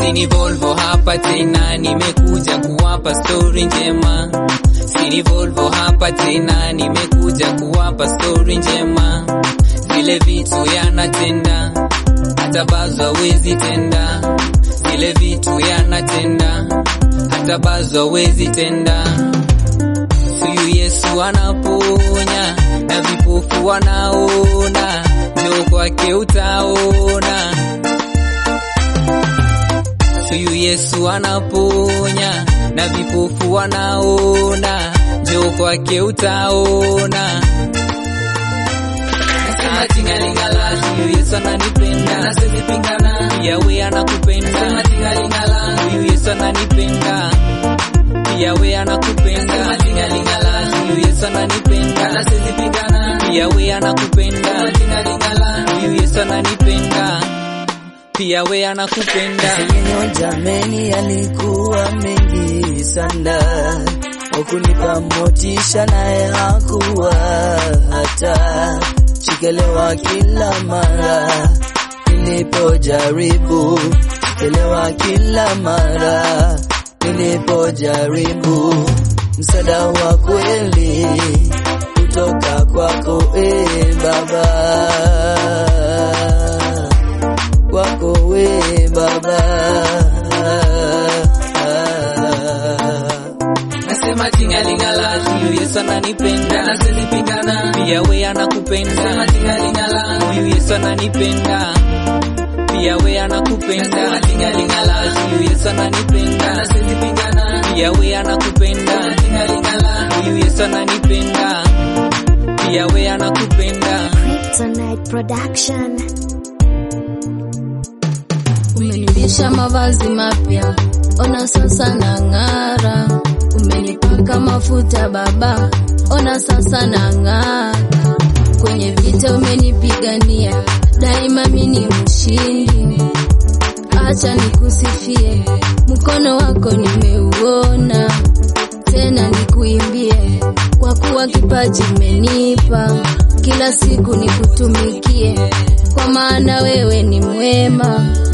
Sini Volvo hapa tena, nimekuja kuwapa stori njema. Sini Volvo hapa tena, nimekuja kuwapa stori njema. Zile vitu yanatenda, hata bazo hawezi tenda. Zile vitu yanatenda, hata bazo hawezi tenda. Huyu Yesu anaponya na vipofu wanaona, njoo kwake utaona. Huyu Yesu anaponya na vipofu wanaona, njoo kwake utaona. Nasema tingalingala, huyu Yesu ananipenda, na siwezi pingana, pia we anakupenda. Nasema tingalingala, huyu Yesu ananipenda, pia we anakupenda. Nasema tingalingala, huyu Yesu ananipenda, na siwezi pingana, pia we anakupenda. Nasema tingalingala, huyu Yesu ananipenda, pia we anakupenda. Yenyo jameni yalikuwa mengi sana, wakunipa motisha naye hakuwa hata chikelewa kila mara nilipojaribu, chikelewa kila mara nilipojaribu, msaada wa kweli kutoka kwako e Baba kwako we Baba. Nasema tingalingala, huyu Yesu ananipenda, na siwezi pingana, pia we anakupenda. Nasema tingalingala, huyu Yesu ananipenda, pia we anakupenda. Nasema tingalingala, huyu Yesu ananipenda, na siwezi pingana, pia we anakupenda. Nasema tingalingala, huyu Yesu ananipenda, pia we anakupenda. Kryptonite Production. Umenivisha mavazi mapya, ona sasa na ng'ara. Umenipaka mafuta baba, ona sasa na ng'ara. Kwenye vita umenipigania, daima mimi ni mshindi. Acha nikusifie, mkono wako nimeuona, tena nikuimbie, kwa kuwa kipaji umenipa, kila siku nikutumikie, kwa maana wewe ni mwema